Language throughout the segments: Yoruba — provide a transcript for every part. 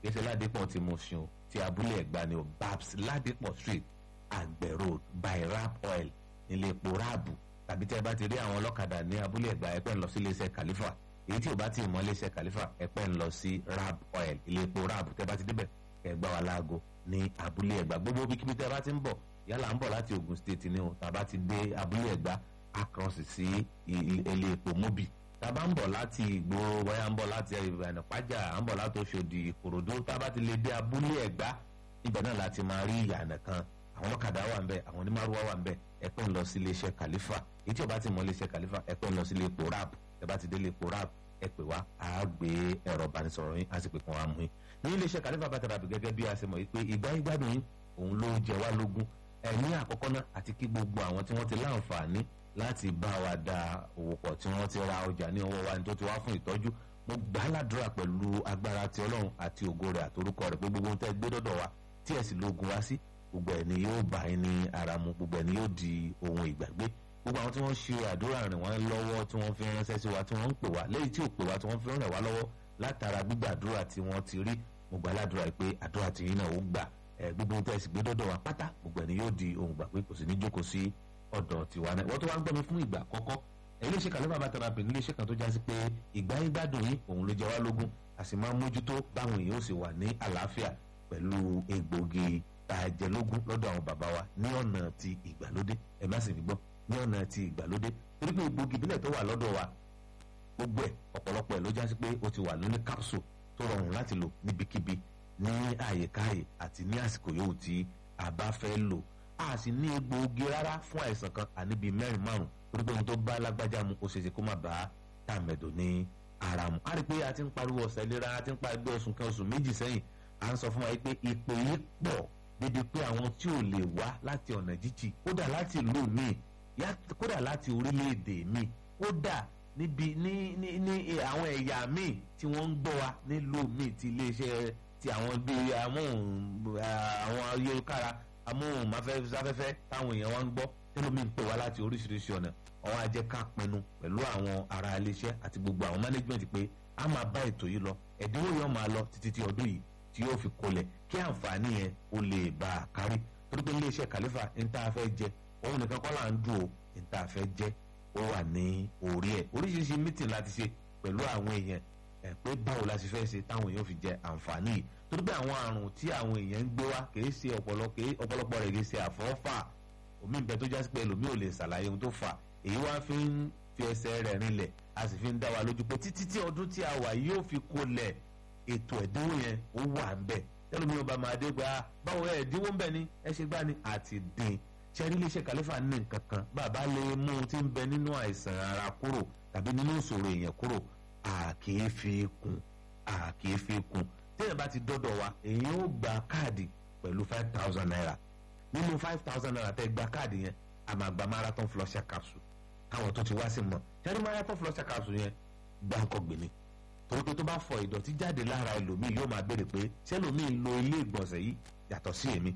kì í ṣe ládìpọ̀ tí mo ṣun ti abúlé ẹ̀gbá ni o babs ládìpọ̀ street àgbẹ̀ road by rap oil nílé epo ráàbù tàbí tẹ́ ẹ bá ti rí àwọn ọlọ́kadà ní abúlé ẹ̀gbá ẹ̀pẹ́ ń lọ sí iléeṣẹ́ khalifa èyí tí ò bá ti mọ iléeṣẹ́ khalifa ẹ̀pẹ́ ń lọ sí rap oil ilé epo ráàbù tẹ́ bá ti débẹ̀ ẹ gbá wa láago ní abúlé ẹ̀gbá gbogbo bíkíbi tẹ́ bá ti ń bọ̀ yálà ń bọ̀ láti Ògùn state ni o tàbá ti dé abúlé ẹ̀gbá across sí ilé epo mobi tàbá ń bọ̀ láti ìgboro wáyà ń bọ̀ láti ìbànú pàjá à ń bọ̀ láti Òṣòdì Ìkòròdú tàbá ti lè dé abúlé ẹ̀gbá ibẹ̀ náà láti máa rí ìyànà kan àwọn ọlọ́kadà wà ń bẹ̀ àwọn onímàrúwá wà ń bẹ̀ ẹ pẹ́ ń lọ sí iléeṣẹ́ Khalifa èyí tí o bá ti mọ iléeṣẹ́ Khalifa ẹ pẹ́ ń lọ sí ilé epo rap ẹ bá ti dé ilé epo rap ẹ pè wá a gbé ẹ̀rọ ìbánisọ̀rọ̀ yín a sì pè kàn wá mú yín ní iléeṣẹ́ Khalifa bàtà ràbì gẹ́gẹ́ bí a ṣe mọ̀ wípé ìgbà ìgbádùn yín òun ló jẹ wá lógún ẹ̀ní àkọ́kọ́ náà àti kí gbogbo àwọn tí wọ́n ti láǹfààní láti bá wa da òwò pọ̀ tí wọ́n ti ra ọjà ní ọwọ́ wa ní tó ti wá fún ìtọ́jú mo gbà á ládùúrà pẹ̀lú agbára ti Ọlọ́run àti ògo rẹ̀ àtorúkọ rẹ̀ pé gbogbo ohun tẹ́ gbé dọ́dọ̀ wa tí ẹ̀ sì lógun wá sí gbogbo ẹ̀ ni yóò bá yín ní ara mu gbogbo ẹ̀ ni yóò di ohun ìgbàgbé gbogbo àwọn tí wọ́n ṣe àdúrà rìn wọ́n lọ́wọ́ tí wọ́n fi ránṣẹ́ sí wa tí wọ́n ń pè wá lẹ́yìn tí ò pè wá tí wọ́n fi ràn wá lọ́wọ́ látara gbígbàdúrà tí wọ́n ti rí mo gbà ládùúrà pé àdúrà tí yín náà ó gbà gbogbo ohun tẹ́ ẹ sì gbé dọ́dọ̀ wa pátá gbogbo ẹ̀ ni yóò di ohun gbàgbé kò sì ní jókòó sí ọ̀dọ̀ tiwa náà wọ́n tó wá ń gbọ́ mi fún ìgbà àkọ́kọ́ iléeṣẹ́ Khalifa bá tẹ̀ra pè ní iléeṣẹ́ kan tó jásí pé ìgbà yín gbádùn yín òun ló jẹ wá lógún a sì máa ń mójútó báwọn èèyàn ó sì wà ní àlàáfíà pẹ̀lú egbògi tàjẹlógún lọ́dọ̀ àwọn bàbá wa ní ọ̀nà ti ìgbàlódé ẹ má sì fi gbọ́ ní ọ̀nà ti ìgbàlódé torí pé egbògi ìbílẹ̀ tó wà lọ́dọ̀ wa gbogbo ẹ̀ ọ̀pọ̀lọpọ̀ ẹ̀ ló jásí pé ó ti wà lóní capsule tó rọrùn láti lò níbikíbi ní àyèkáyè àti ní àsìkò yòówù tí a bá fẹ́ lò a sì ní egbòogi rárá fún àìsàn kan àníbi mẹ́rin márùn torí pé ohun tó bá lágbájá mu ó ṣeéṣe kó má bá tàmẹ̀dò ní ara mu. a rí i pé a ti ń pariwo ọ̀sẹ̀ ìlera a ti ń pariwo oṣù kan oṣù méjì sẹ́yìn à ń sọ fún wa pé ìpè yìí pọ̀ débi pé àwọn tí ò lè wá láti ọ̀nà jíjì kódà láti ìlú míì kódà láti orílẹ̀-èdè míì kódà níbi ní ní ní àwọn ẹ̀yà míì tí wọ́n ń gbọ́ wa nílùú míì ti iléeṣẹ́ ti àwọn bíi amóhùn àwọn ayélujára amóhùnmáfẹ́fẹ́ táwọn èèyàn wá ń gbọ́ tẹ́lómi ń pè wá láti oríṣiríṣi ọ̀nà àwọn ajẹ́ ká pinnu pẹ̀lú àwọn ará iléeṣẹ́ àti gbogbo àwọn management pé a máa bá ètò yìí lọ ẹ̀dínwó yẹn máa lọ títí tí ọdún yìí tí yóò fi kolẹ̀ kí àǹfààní yẹn ó lè bá a kárí torí pé iléeṣẹ́ Khalifa ń tá a fẹ́ jẹ òun nìkan kọ́ là ń dùn ó ń tá a fẹ́ jẹ ó wà ní orí ẹ̀ oríṣiríṣi meeting láti ṣe pẹ̀lú àwọn èèyàn ẹ̀ pé báwo la ṣe fẹ́ ṣe táwọn èèyàn fi jẹ àǹfààní yìí torí pé àwọn àrùn tí àwọn èèyàn ń gbé wá kìí ṣe ọ̀pọ̀lọpọ̀ rẹ̀ kìí ṣe àfọ́fà omi ìbẹ́ tó jásí pé ẹlòmíì ò lè ṣàlàyé ohun tó fà èyí wá fi ń fi ẹsẹ̀ rẹ̀ rinlẹ̀ a sì fi ń dá wa lójú pé títí tí ọdún tí a wà yóò fi kolẹ̀ ètò ẹ̀dínwó yẹn ó wà ń bẹ̀ ẹlòmíì ọba máa dé gba báwo ẹ̀ ẹ̀dínwó ń bẹ̀ ni ẹ ṣe gbá ni àti dín ṣẹ́rí iléeṣẹ́ Khalifa ní nǹkan kan bàbá lè mú un tí ń bẹ nínú àìsàn ara kúrò tàbí nínú ìṣòro èèyàn kúrò àkèé fi kún àkèé fi kún téèyàn bá ti dọ́dọ̀ wa èèyàn ó gba káàdì pẹ̀lú five thousand naira nínú five thousand naira tẹ́ gba káàdì yẹn a máa gba marathon flusher capsule káwọn tó ti wá sí mọ̀ ṣẹ́rí marathon flusher capsule yẹn gbáǹkọ́ gbìnì torí pé tó bá fọ ìdọ̀tí jáde lára ẹlòmíì yóò máa béèrè pé ṣẹlòmíì lo ilé ìgbọ̀nsẹ̀ yìí yàtọ̀ sí èmi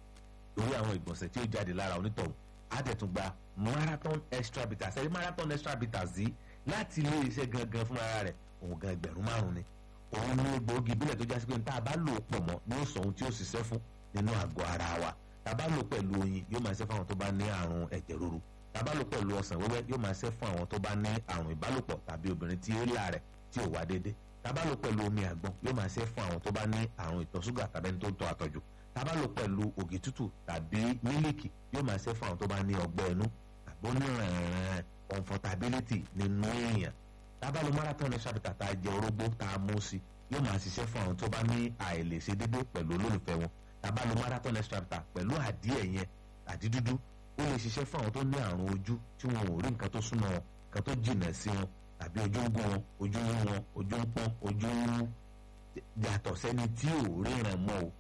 lórí àwọn ìgbọ̀nsẹ̀ tí ó jáde lára onítọ̀hún á dẹ̀ tún gba marathon extra bitters ẹ̀rí marathon extra bitters yìí láti ilé iṣẹ́ gangan fún ara rẹ̀ òun gan ẹgbẹ̀rún márùn-ún ni òun ní egbòogi ìbílẹ̀ tó jásí pé tá a bá lò pọ̀ mọ́ ní ó sọ ohun tí ó ṣiṣẹ́ fún nínú àgọ́ ara wa tá a bá lò pẹ̀lú oyin yóò máa ṣe fún àwọn tó bá ní àrùn ẹ̀jẹ̀ ríru tá a bá lò pẹ̀lú ọsàn wẹ́wẹ́ yóò máa ṣe fún àwọn tó bá ní àrùn ìbálòpọ̀ tàbí obìnrin tí ó là rẹ̀ tí ò wá déédé tá a bá lò pẹ̀lú omi àgbọn yóò máa ṣe fún àwọn tó bá ní àrùn ìtọ̀ ṣúgà tàbí ẹni tó ń tọ́ àtọ̀jù tá a bá lò pẹ̀lú ògì tútù tàbí mílíkì yóò máa ṣe fún àwọn tó bá ní ọgbẹ́ inú tàbí onírànràn comfortability nínú èèyàn tá a bá lò marathon extra bitter tá a jẹ orógbó tá a mú sí yóò máa ṣiṣẹ́ fún àwọn tó bá ní àìlèṣe dédé pẹ̀lú olólùfẹ́ wọn tá a bá lò marathon extra bitter pẹ̀lú àdíẹ̀ yẹn àdídúdú ó lè ṣiṣẹ́ fún àwọn tó ní àrùn ojú tí wọn ò rí nǹkan tó súnmọ́ wọn nǹkan tó jìnà sí wọn tàbí ojú ń gún wọn ojú ń wọn ojú ń pọ́n ojú ń rú yàtọ̀ sẹ́ni tí ò ríran mọ́ o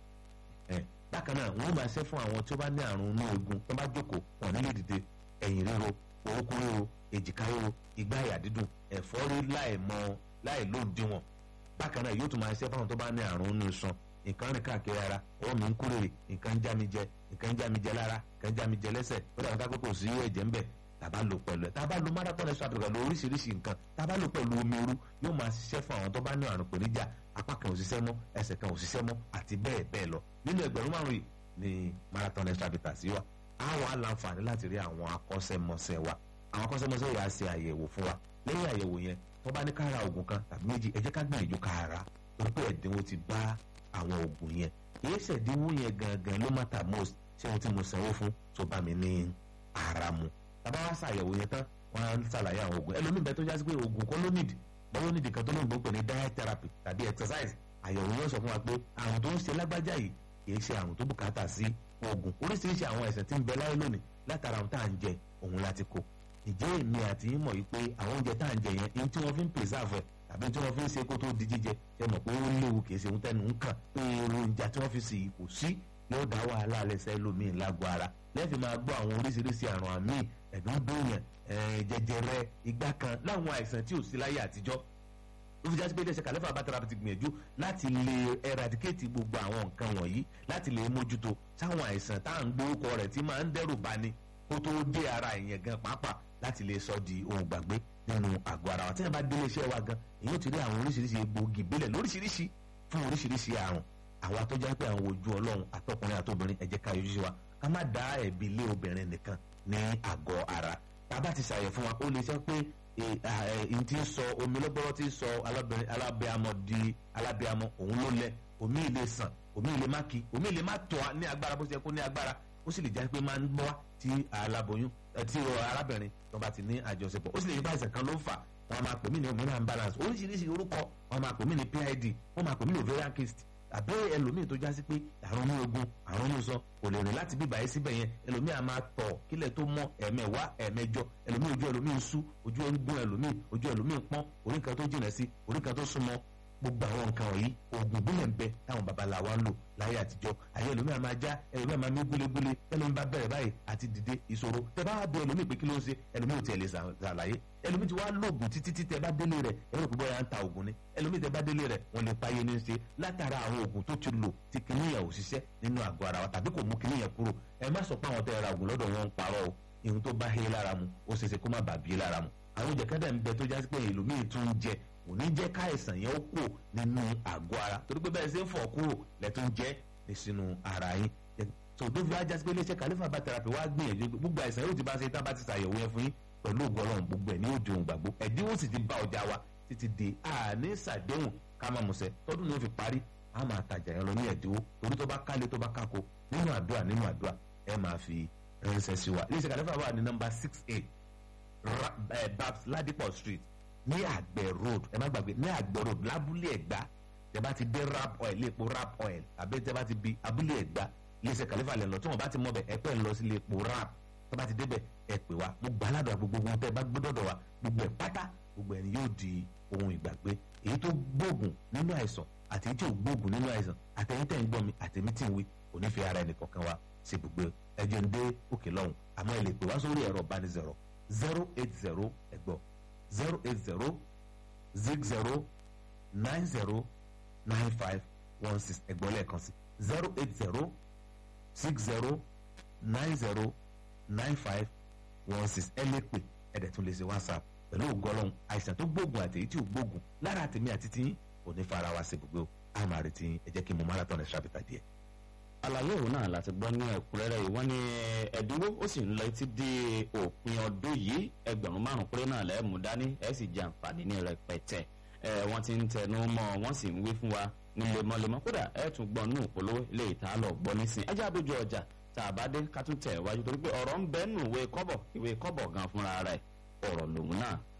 bákan náà wọ́n máa ṣe fún àwọn tí ó bá ní àrùn inú eegun tó bá jókòó wọn nílé dìde ẹ̀yìn ríro orúkún ríro èjìká ríro igbá àyà dídùn ẹ̀fọ́rí láì mọ láì lóǹdíwọ̀n bákan náà yóò tún máa ṣe fún àwọn tó bá ní àrùn inú iṣan nǹkan rìn káàkiri ara ọwọ́ mi ń kúrèrè nǹkan ń já mi jẹ nǹkan ń já mi jẹ lára nǹkan ń já mi jẹ lẹ́sẹ̀ ó dàgbà ká kókò sí ẹ̀jẹ̀ ń bẹ̀ tàbá lò pẹ̀lú ẹ̀ tàbá lò marathon extra pẹ̀lú oríṣiríṣi nǹkan tàbá lò pẹ̀lú omi ooru yóò máa ṣiṣẹ́ fún àwọn tó bá ní àrùn pèníjà apá kan ò ṣiṣẹ́ mọ́ ẹsẹ̀ kan ò ṣiṣẹ́ mọ́ àti bẹ́ẹ̀ bẹ́ẹ̀ lọ nínú ẹgbẹ̀rún márùn-ún yìí ni marathon extra bitters sí wa á wà á láǹfààní láti rí àwọn akọ́ṣẹ́mọṣẹ́ wa àwọn akọ́ṣẹ́mọṣẹ́ yìí á ṣe àyẹ̀wò fún wa lẹ́yìn àyẹ̀wò yẹn tó bá ní ká ra oògùn kan tàbí méjì ẹ jẹ́ ká gbìyànjú ká ra torí pé ẹ̀dínwó ti bá àwọn oògùn yẹn èyí ṣẹ̀dínwó yẹn gangan ló matter most ṣé ohun tí mo sanwó fún tó bá mi ní ara mu tàbá wá ṣàyẹ̀wò yẹn tán wọ́n á ṣàlàyé àwọn oògùn ẹlòmíì bẹ́ẹ̀ tó jásí pé oògùn kọ́ ló nídìí bọ́wọ́ nídìí kan tó lóun gbọ́ pé ní diet therapy tàbí exercise àyẹ̀wò yóò sọ fún wa pé àrùn tó ń ṣe lágbájá yìí kìí ṣe àrùn tó bùkátà sí oògùn oríṣiríṣi àwọn ẹ̀sẹ̀ tí ń bẹ láyé lónìí látara ohun tá à ń jẹ òun láti kó ìjẹ́ èmi àti yín mọ̀ yìí pé àwọn oúnjẹ tá à ń jẹ yẹn ihun tí wọ́n fi ń preserve ẹ̀ tàbí tí wọ́n fi ń ṣe kó tó di jíjẹ ṣe mọ̀ pé ó léwu kìí ṣe ohun tẹnu ń kàn pé èròjà tí wọ́n fi sì kò sí yóò dá wàhálà lẹ́sẹ̀ lómi lágbo ara lẹ́ẹ̀fì máa gbọ́ àwọn oríṣiríṣi àrùn àmì ẹ̀dùn dùnyàn jẹjẹrẹ igbá kan láwọn àìsàn tí ò sí láyé àtijọ́ ó fi jásí pé iléeṣẹ́ kàlẹ́fà bàtàrà ti gbìyànjú láti lè eradicate gbogbo àwọn nǹkan wọ̀nyí láti lè mójútó sáwọn àìsàn tá à ń gbórúkọ rẹ̀ tí máa ń dẹ́rù bani kó tó dé ara ìyẹn gan pàápàá láti lè sọ di ohun gbàgbé nínú àgọ́ ara wa tí wọ́n bá dé iléeṣẹ́ wa gan èyí ó ti rí àwọn oríṣiríṣi egbòogi ìbílẹ̀ lóríṣiríṣi fún oríṣiríṣi àrùn àwa tó jẹ́ pé àwọn ojú ọlọ́run àtọkùnrin àtobìnrin ẹ jẹ́ ká yọjú sí wa ká má dá ẹ̀bi lé obìnrin nìkan ní àgọ́ ara tá a bá ti ṣàyẹ̀ fún wa ó lè sọ pé n ti sọ omi lọ́gbọ́rọ́ ti sọ alábẹ́amọ di alábẹ́amọ òun ló lẹ omi ilé sàn omi ilé má kí omi ilé má tọ́ ní agbára bó ṣe kó ní agbára ó sì lè jẹ́ pé máa ń gbọ́ tí aláboyún tí arábìnrin tó bá ti ní àjọṣepọ̀ ó sì lè yí báyìí kan ló fà wọ́n máa pè mí ní hormonal imbalance oríṣiríṣi orúkọ wọ́n máa pè mí ní PID wọ́n máa pè mí ní ovarian cyst àbẹ́ ẹlòmíì tó jásí pé àrùn ní ogun àrùn ní sọ kò lè rìn láti bíbà yìí síbẹ̀ yẹn ẹlòmíì a máa tọ̀ kílẹ̀ tó mọ́ ẹ̀mẹ̀wá ẹ̀mẹjọ ẹlòmíì ojú ẹlòmíì sú ojú ẹ̀ ń gún ẹlòmíì ojú ẹlòmíì pọ́n orí kan tó jìnà sí orí kan tó súnmọ́ gbogbo àwọn nǹkan wọ̀nyí oògùn ìbílẹ̀ ń bẹ táwọn babaláwa ń lò láyé àtijọ́ àyè ẹlòmíì a máa já ẹlòmíì a máa mí gúlégúlé ẹlòmíì bá bẹ̀rẹ̀ báyìí àti dìde ìṣòro tẹ bá bẹ ẹlòmíì pé kí ló ń ṣe ẹlòmíì ò tiẹ̀ lè ṣàlàyé ẹlòmíì ti wá lóògùn títí tí tẹ bá délé rẹ̀ ẹlòmíì kò bọ́ya ń ta oògùn ni ẹlòmíì tẹ bá délé rẹ̀ wọ́n lè páyé ní ṣe látara àwọn oògùn tó ti lò tí kìnìyàn ò ṣiṣẹ́ nínú àgọ́ ara wa tàbí kò mú kìnìyàn kúrò ẹ má sọ pé àwọn tẹ ra oògùn lọ́dọ̀ wọn ń parọ́ o ihun tó bá hé lára mu ó ṣeéṣe kó má bàa bí lára mu àwọn oúnjẹ kẹ́dà ń bẹ tó jásí pé ẹlòmíì tún ń jẹ kò ní jẹ́ káìsàn yẹn ó kù nínú àgọ́ ara torí pé bẹ́ẹ̀ ṣe ń fọ̀ kúrò lẹ́tún jẹ́ ní sínú ara yín tó tó fi ajá sí pé iléeṣẹ́ kàlífà bá tẹ̀rapì wá gbìyànjú gbogbo àìsàn yóò ti bá ṣe tá a bá ti ṣàyẹ̀wò yẹn fún yín pẹ̀lú ògùn ọlọ́run gbogbo ẹ̀ ní òde òun gbàgbó ẹ̀dínwó sì ti bá ọjà wa títí di àní ṣàdéhùn ká máa mùsẹ̀ tọ́dún ni ó fi parí a máa tajà yẹn lọ ní ẹ̀dínwó torí tó bá kálé tó bá kákó nínú àdúrà nínú àdúrà ẹ máa fi ránṣẹ́ sí wa iléeṣẹ́ kàlífà wà ní nọ́mbà six eight babs ladipo street ní àgbẹ̀ road ẹ má gbàgbé ní àgbẹ̀ road lábúlé ẹ̀gbá tẹ bá ti dé rap oil léèpo rap oil àbí tẹ bá ti bi abúlé ẹ̀gbá iléeṣẹ́ kàlífà lẹ̀ lọ tí wọ́n bá ti mọ̀ bẹ̀ ẹ pẹ́ lọ sí léèpo rap tẹ bá ti débẹ̀ ẹ pè wá gbogbo aládùn gbogbo ohun tẹ bá gbé dọ̀dọ̀ wa gbogbo ẹ̀ pátá gbogbo ẹni yóò di ohun ìgbàgbé èyí tó gbóògùn nínú àìsàn àti èyí tí ò gbóògùn nínú àìsàn àtẹ̀yìn tẹ̀ ń gbọ́ mi àtẹ̀mí tí ń wí kò ní fi ara ẹnì kọ̀ọ̀kan wa ṣe gbogbo ẹjọ́ ń dé òkè lọ́hùn àmọ́ ẹ lè pè wá sórí ẹ̀rọ ìbánisọ̀rọ̀ zero eight zero ẹ̀gbọ́n zero eight zero zig zero nine zero nine five one six ẹ̀gbọ́n lẹ́ẹ̀kan sí zero eight zero six zero nine zero nine five one six ẹ lè pè ẹ̀dẹ̀ tún lè ṣe whatsapp pẹ̀lú ògọ́lọ́hún àìsàn tó gbóògùn àti èyí tí ò gbóògùn lára tèmi àti tiyín kò ní fara wa ṣe gbogbo àmà rẹ̀ tiyín ẹ jẹ́ kí n mú marathon extra bita díẹ̀. àlàyé òun náà láti gbọ́ ní ẹ̀kúnrẹ́rẹ́ yìí wọ́n ní ẹ̀dínwó ó sì ń lọ títí dé òpin ọdún yìí ẹgbẹ̀rún márùn-ún péré náà lẹ́ẹ̀ mú dání ẹ̀ sì jẹ àǹfààní ní rẹpẹtẹ ẹ̀ wọ́n ti ń tẹnu mọ́ wọ́n sì ń wí fún wa ní lemọ́lemọ́ kódà ẹ̀ tún gbọ́ nù polówó ilé ìta lọ gbọ́ nísìn ẹjẹ́ àdójú ọjà tá a bá dé ká tún tẹ̀ wájú torí pé ọ̀rọ̀ ń bẹ́ẹ̀ nù ìwé kọ́bọ̀ ìwé kọ́bọ̀ gan fúnra rẹ̀ ọ̀rọ̀ lòun náà